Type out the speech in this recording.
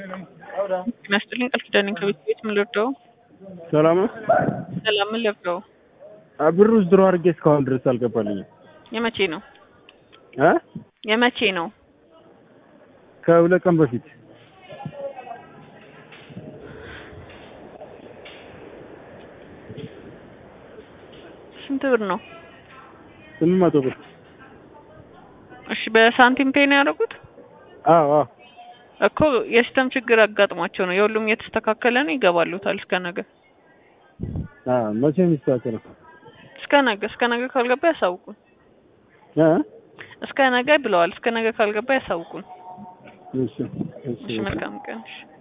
ጤና ይስጥልኝ ቃል ኪዳኔ ከቤት ቤት ምን ልርዳው? ሰላም ነው። ሰላም ምን ልርዳው? ብር ውስጥ ድሮ አድርጌ እስካሁን ድረስ አልገባልኝም። የመቼ ነው እ የመቼ ነው? ከሁለት ቀን በፊት ስንት ብር ነው? ስምንት መቶ ብር። እሺ በሳንቲም ፔይ ነው ያደረጉት? አዎ አዎ እኮ የሲስተም ችግር አጋጥሟቸው ነው። የሁሉም እየተስተካከለ ነው። ይገባሉታል እስከ ነገ አ መቼ ነው የሚስተካከለው? እስከ ነገ እስከ ነገ ካልገባ ያሳውቁን። እ እስከ ነገ ብለዋል። እስከ ነገ ካልገባ ያሳውቁን። እሺ እሺ እሺ መልካም ቀን። እሺ